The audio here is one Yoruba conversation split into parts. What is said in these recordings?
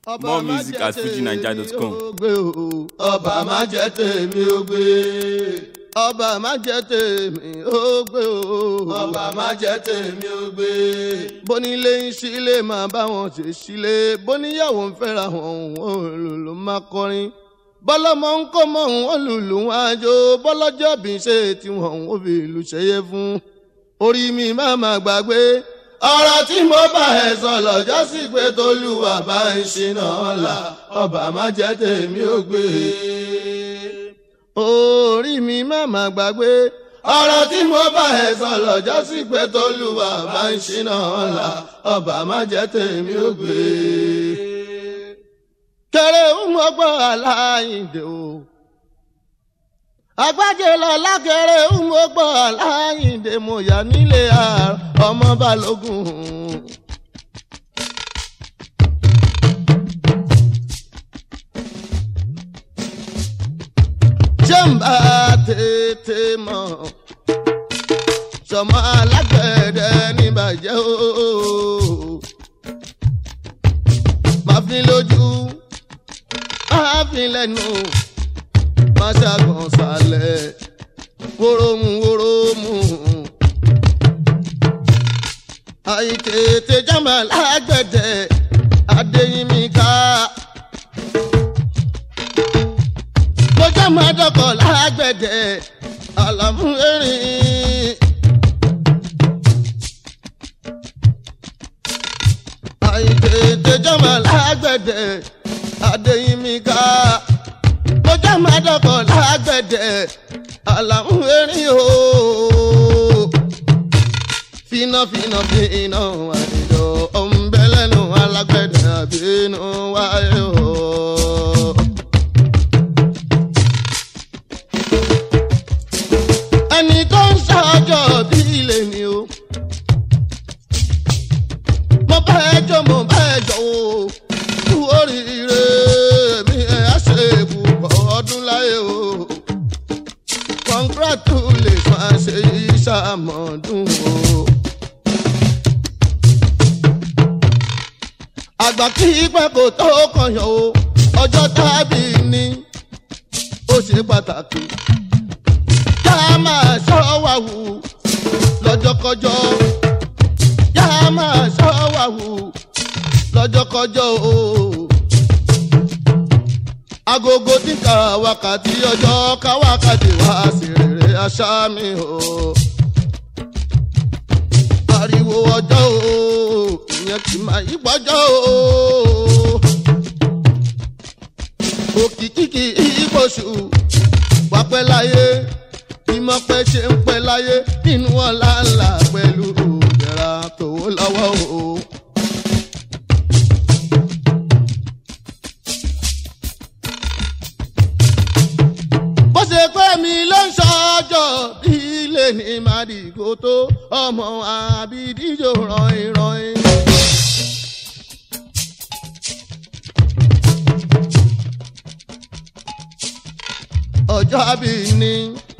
More music at fujinaija.com. ọba má jẹ́ tèmi ó gbé. ọba má jẹ́ tèmi ó gbé o. ọba má jẹ́ tèmi ó gbé. bónílé ń sílé máa bá wọn ṣe sílé bóníyàwó ń fẹ́ra wọn òun lòlò máa kọrin bọ́lọ́mọ ń kó mọ́ òun lùlù wọn àjò bọ́lọ́jọ́ bí ṣe tiwọn òun fi ìlú ṣẹyẹ fún orí mi má má gbàgbé ọ̀rọ̀ tí mo bá ẹ sọ lọ́jọ́ sí pé tolúwa bá ń ṣìnà ọ̀la ọba má jẹ́ tèmi ó gbé. orí mi má má gbàgbé ọ̀rọ̀ tí mo bá ẹ sọ lọ́jọ́ sí pé tolúwa bá ń ṣìnà ọ̀la ọba má jẹ́ tèmi ó gbé. kẹrẹ ń mọgbọ́n aláìndè o agbájé lọ lákẹrẹ ń mọgbọ́n aláìndè mo yà nílé ọmọ balógun. ṣé ń bá tètè mọ̀ sọmọ alágbẹ̀dẹ níbàjẹ́ o máa fi lójú máa fi lẹ́nu máa ṣàgbọ̀n sálẹ̀ wórómù wórómù. àìtètè jámà lágbẹ̀dẹ adéyínmíká. mo jámà dọ́kọ̀ lágbẹ̀dẹ àlàmú erin. àìtètè jámà lágbẹ̀dẹ adéyínmíká mo já máa dọ̀kọ̀ lágbẹ̀dẹ àlàmú erin o. fínà fínà fínà àdìjọ ọ̀nbẹ́lẹ́nu alágbẹ̀dẹ àbínú wáyé o. ẹni tó ń ṣàjọ bí ilé ni o. mo bá ẹ jọ mo bá ẹ jọ o kú oríire mi ẹ̀ á ṣe púpọ̀ ọdún láyé o. congratulate máa ṣe ìṣàmọ̀dún o. àgbà kí pẹ́ kò tó kọyàn o ọjọ́ tábì ní ó ṣe pàtàkì. ká máa ṣọ́ wa wù lọ́jọ́kọjọ́ ká máa ṣọ́ wa wù lọ́jọ́kọjọ́ o. agogo tí ka wákàtí ọjọ́ ká wákàtí wá sí rere aṣá mi o. ariwo ọjọ́ o ìyẹn kì máa yí gbọ́jọ́ o. òkìkí kì í pọ̀ṣù wá pẹ́ láyé ìmọ̀ pẹ́ ṣe ń pẹ́ láyé nínú ọ̀la ńlá pẹ̀lú òdẹ̀ra tòwó lọ́wọ́ o. bó ṣe pé mi ló ń ṣọjọ́ bí ilé ní màdìgò tó ọmọ àbídíjò rọ̀ìn rọ̀ìn. ọjọ́ àbí ni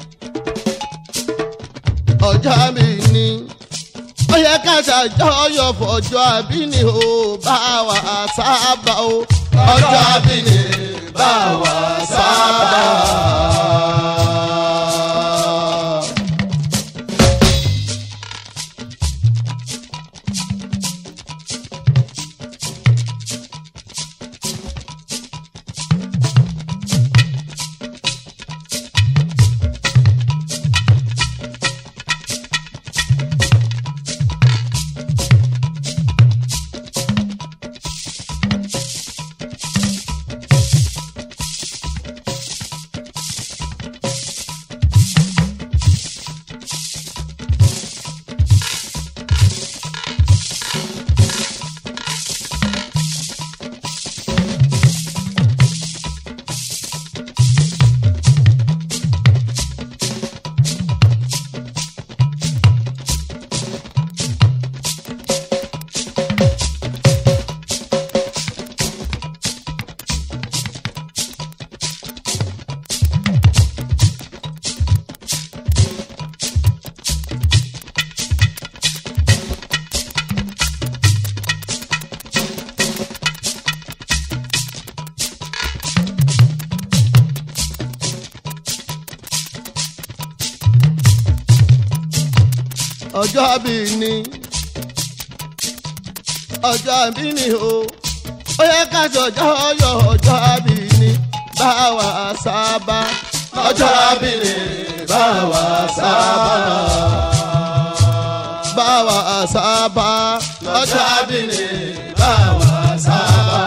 ọjọ́ àbí ni ó yẹ ká ṣàjọyọ̀ fọjọ́ àbí ni ó bá wa sábà o ọjọ́ àbí ni bá wa sábà. ọjọ́ bí ni ọjọ́ bí ni o ó yẹ ká ṣọjọ́ yọ ọjọ́ bí ni báwa sábà ọjọ́ bí ni báwa sábà. báwa sábà ọjọ́ bí ni báwa sábà.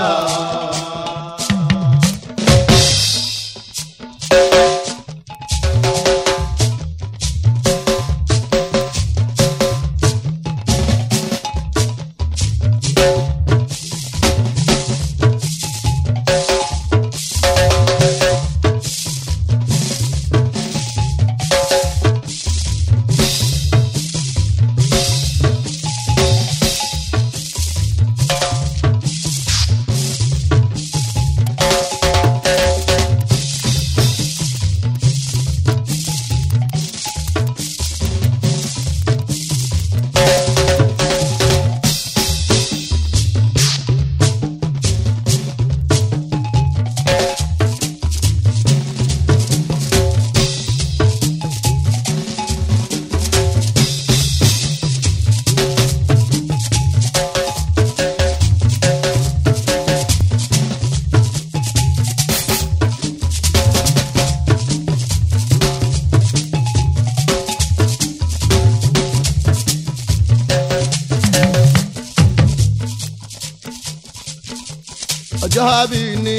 ọjọ́ bí ni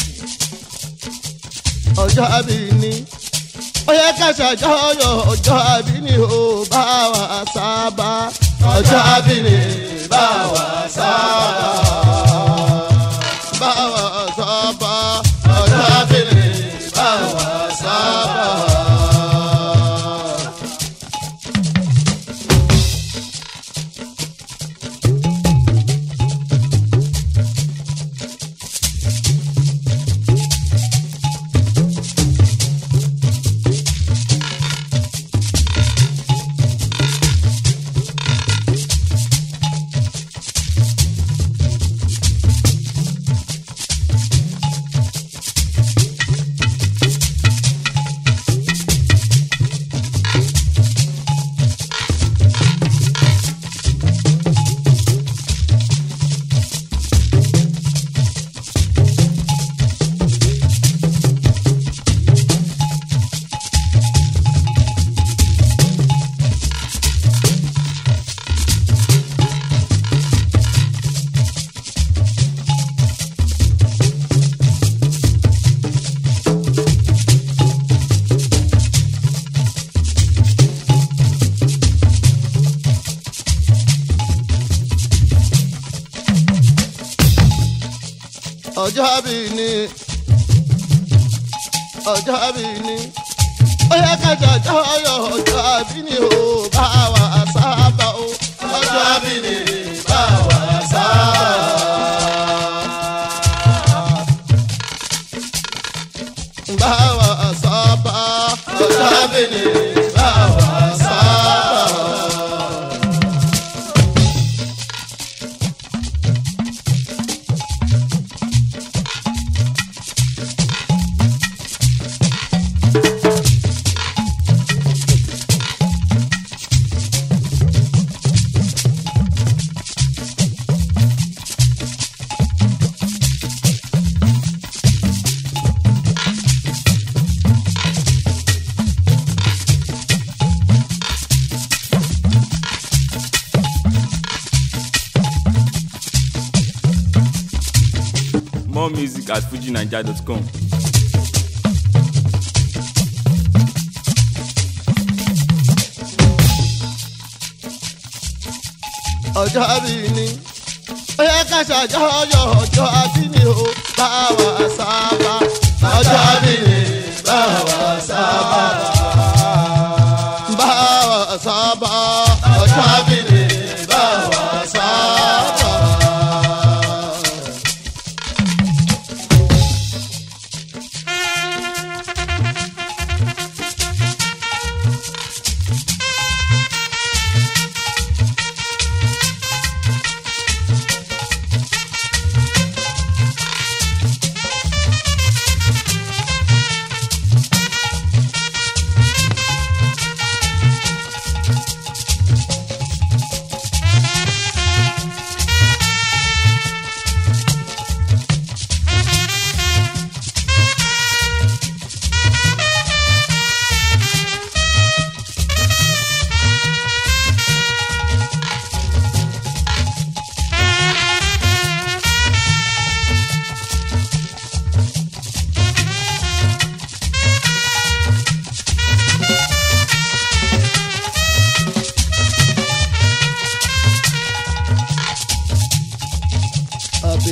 ọjọ́ bí ni ó yẹ ká ṣàjọyọ̀ ọjọ́ bí ni o báwa sábà ọjọ́ bí ni báwa sábà. báwa sábà ọjọ́ bí ni báwa sábà. ọjọ́ bí ni ọjọ́ bí ni ó yẹ ká ṣàjọyọ̀ ọjọ́ bí ni o báwa sábà o ọjọ́ bí ni báwa sábà. báwa sábà ọjọ́ bí ni báwa sábà. More music at fujinaija.com. ọjọ́ bí ni ó yẹ ká ṣàjọyọ̀ ọjọ́ bí ni o báwa sábà ọjọ́ bí ni báwa sábà. báwa sábà ọjọ́ bí ni báwa sábà.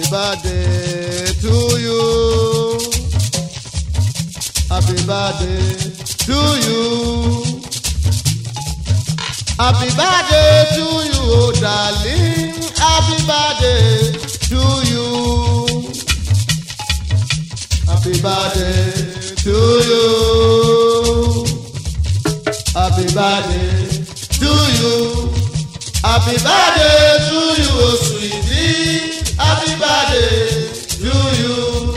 birthday to you. Happy birthday to you. Happy birthday to you, oh darling. Happy birthday to you. Happy birthday to you. Happy birthday to you. Happy birthday to you, oh sweetie. Happy birthday to you.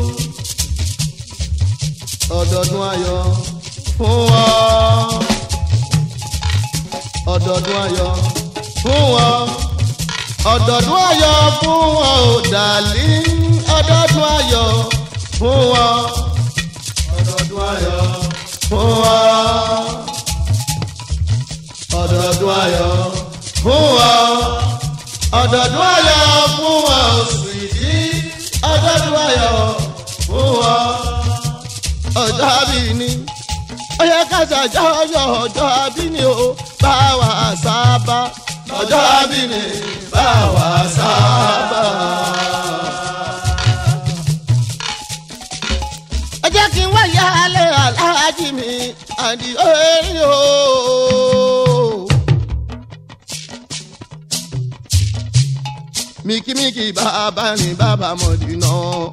Ọdọọdún ayọ̀ fún wa. Ọdọọdún ayọ̀ fún wa. Ọdọọdún ayọ̀ fún wa ò dàlí. Ọdọọdún ayọ̀ fún wa. Ọdọọdún ayọ̀ fún wa. Ọdọọdún ayọ̀ fún wa. Ọdọọdún ayọ̀ fún wa oṣù ìdí. Ọdọọdún ayọ̀ fún wa. Ọjọ́ àbí ni ó yẹ ká ṣàjọyọ̀ ọjọ́ àbí ni ó bá wa sábà. Ọjọ́ àbí ni bá wa sábà. ẹ jẹ́ kí n wáyé alẹ́ aláàjì mi àdì orí o. mikimiki bàbá ni bàbá mọ̀dínà.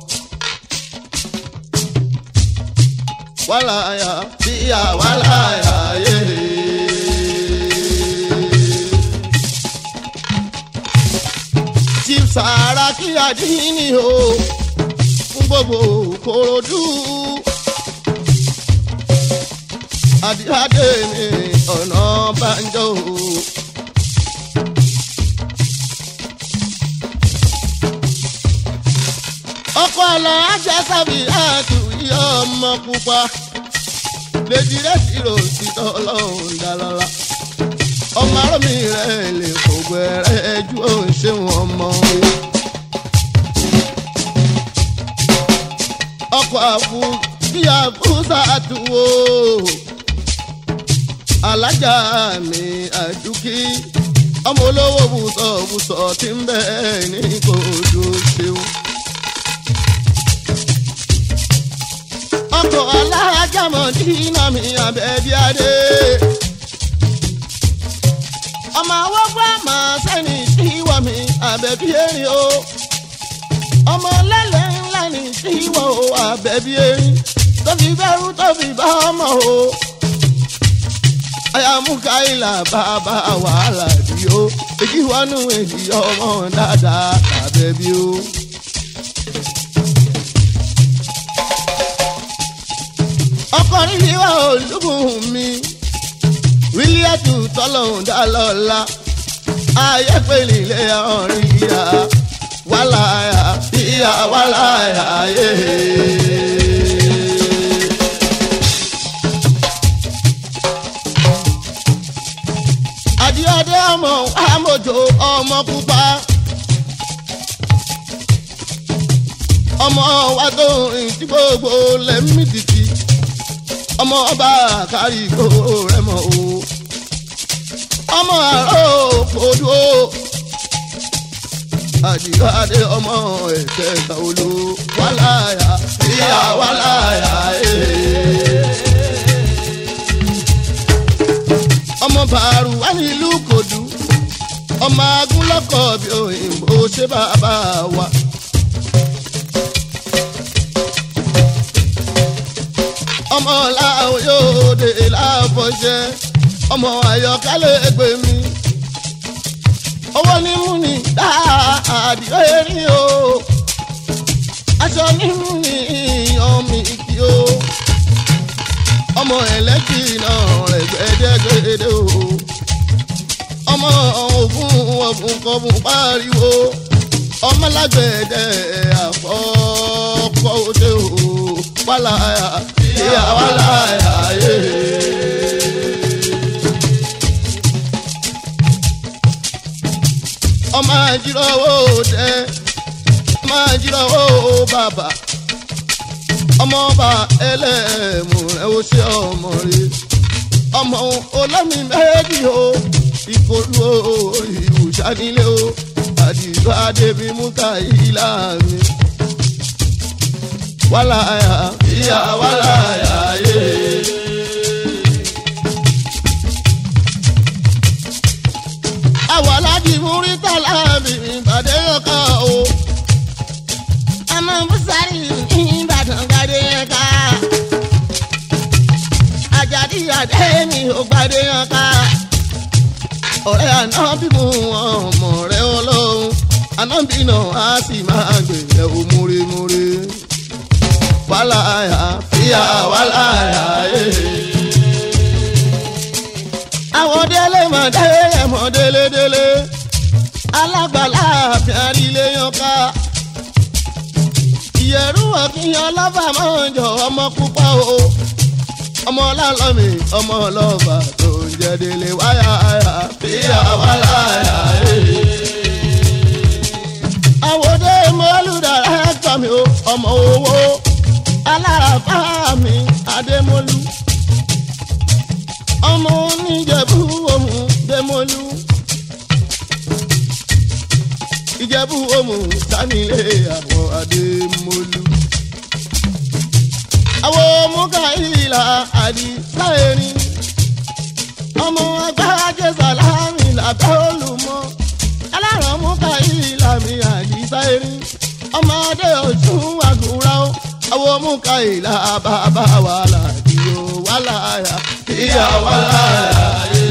wàláyà bíyà wàláyà yé. chief Saraki Adini o fún gbogbo Kòròdú. Adíadé ní ọ̀nà banjo. ọkọ̀ ọ̀la ajásàbí àtúnyí ọmọ pupa. Lèjì rẹ̀ ti rò sí tọ́lọ́hún dálọ́lá. Ọmọ arọ́mì rẹ̀ lè fògbó ẹ̀rẹ́ ju òun ṣé wọn mọ́. Ọkọ̀ àfù bí àfúsà àtúwò. Alájà mi àdúkì. Ọmọ olówó bùsọ̀ bùsọ̀ tí ń bẹ̀ ní kòdó ṣeun. ọkọ̀ alájàmọ̀ dínà mi àbẹ̀bí adé. ọmọ awọ́gbọ́ àmọ́ sẹ́ni tíwọ́ mi àbẹ̀bí erin o. ọmọ lẹ́lẹ̀ ńlá ni tíwọ́ o àbẹ̀bí erin. tó fi bẹ́rù tó fi bá ọmọ o. ayamuka ilà bàbá wàhálà bí o. èyí wọnú èyí ọmọ dáadáa àbẹ̀bí o. ọkùnrin yìí wà olúbùn mi wílíẹ̀tù tọ́lọ́hún dá lọ́la ayé pèlè ilé ọ̀rìn ìyá wàláyà ìyá wàláyà yé. adíọ́dé ọmọ amòjò ọmọ pupa. ọmọ wa tó rìn tí gbogbo lẹ́mí títí ọmọ ọba kárí kó rẹ mọ o ọmọ àrò kòdú o àdìgbàdé ọmọ ẹsẹ kàwọlú wàláyà ìyá wàláyà ee. ọmọ bàrù wà nílùú kòdú ọmọ agúnlọ́kọ̀ bí òyìnbó ṣé bàbá wa. ọmọ làwọn yóò dé láfọṣẹ ọmọ àyọkálẹ̀ ẹgbẹ́ mi owó ní mú ni dáàdì erin o aṣọ ní mú ni ọmọ ìkí o ọmọ ẹlẹ́kì náà rẹ̀ gbẹ́dẹ́gbẹ́dẹ́ o ọmọ ògùn ọ̀gùn kọ̀ọ̀gùn pariwo ọmọ lágbẹ̀dẹ àfọ́kọ́ òde o wàláyà ìyá wàláyà yé. ọmọ àjíròwò dẹ ọmọ àjíròwò bàbà ọmọ ọba ẹlẹ́mù rẹ̀ ó ṣe ọmọ rẹ̀ ọmọ olómi méjì o ìkòlù o ìwùsà nílé o àdìgbò adébí mú káyìlá mi. wàláyà ìyá wàláyà yé. àwọn aláàjì múrítà láàbì ìpàdé ọkọ o. ọmọ bùsàrì ìbàdàn gbàdé ẹ̀ka. àjàdí àdé mi ò gbàdé ọkọ. ọ̀rẹ́ àná bí mo ọmọ rẹ̀ ọlọ́run ànábì náà á sì máa gbèrè o múremúre. wàláyà fíyà wàláyà yé. àwọn délé mọ̀ délé mọ̀ délé délé. alágbàlá àfin àrílé yan ká. ìyẹ̀rú ọ̀kìyàn lọ́fà máa ń jọ ọmọ púpọ̀ o. ọmọ ọlọ́lọ́mì ọmọ ọlọ́fà tó ń jẹ́ délé wáyà fíyà wàláyà yé àwòdé mọ́lúdàrá ẹ̀tọ́ mi o ọmọ owó alárafá mi adémọ́lú ọmọ oníjẹ̀bú òmù démọ́lú ìjẹ̀bú òmù sanilé àwọn adémọ́lú àwọn mùkàìlà àdìsáyẹ̀rin ọmọ agbájé sàlámì làbẹ́ olùmọ́ aláràn mùkàìlà mi àdìsáyẹ̀rin ọmọdé ọ̀tún àgùrà ó àwọn mùkàìlà bàbá wà láàdì ó wà láyà ìyá wà láyà yé.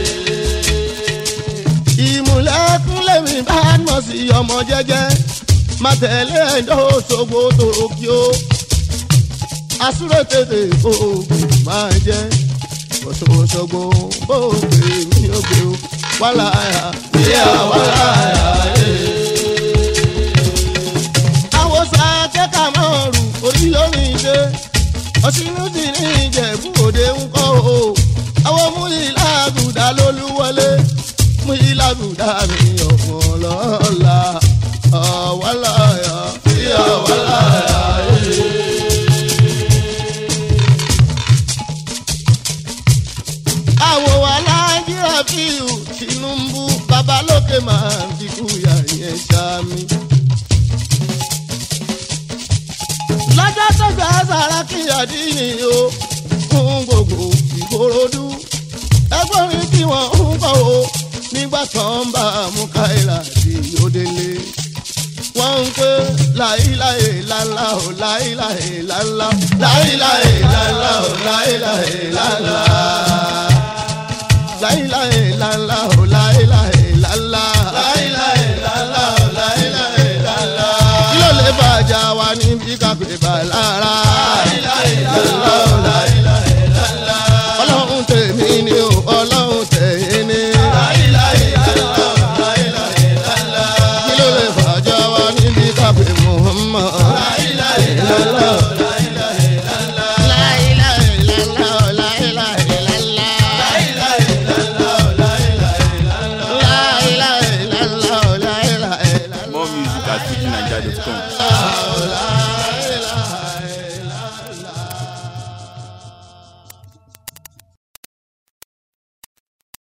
ìmùlẹ̀kùn lèmi bá mọ̀ sí ọmọ jẹ́jẹ́ má tẹ̀lé ẹ̀dọ́ ṣògbó tó kí ó asúrò tètè oògùn máa jẹ́ òṣòṣogbo bó gbé mi ó gbé ó wàláyà ìyá wàláyà yé. àwọn sàkẹ́kà máa rù orí lórí ìdè ọ̀sìnú sì ní ìjẹ̀bú òde ń kọ́ o àwọn mú ìlàgùdà lólúwọlé mú ìlàgùdà mi ọ̀pọ̀ lọ́la ọ̀wàláyà ìyá wàláyà yé. àwọ̀ wa nàìjíríà fíìlù tinubu babalókè máa ń fi kúyà yẹn ṣáàmì. lọ́jọ́ tó gbà sàràkí àdínì o fún gbogbo ìkòròdú ẹgbọ́nrin tí wọ́n ń kọ́ o nígbà tó ń bá mukaila di òdele wọ́n ń pè láìláì lálá o láìláì lálá láìláì lálá o láìláì lálá láìláì lálá o láìláì lálá. láìláì lálá o láìláì lálá. kí ló lè bàjá wa níbi káfíń bá lára. láìláì lálá o láìláì lálá. ọlọ́run tèmi ni o ọlọ́run tẹ̀yìn ni. láìláì lálá o láìláì lálá. kí ló lè bàjá wa níbi káfíń Muhammad. láìláì lálá o láìláì lálá. láìláì lálá o láìláì lálá. More music at fujininja.com.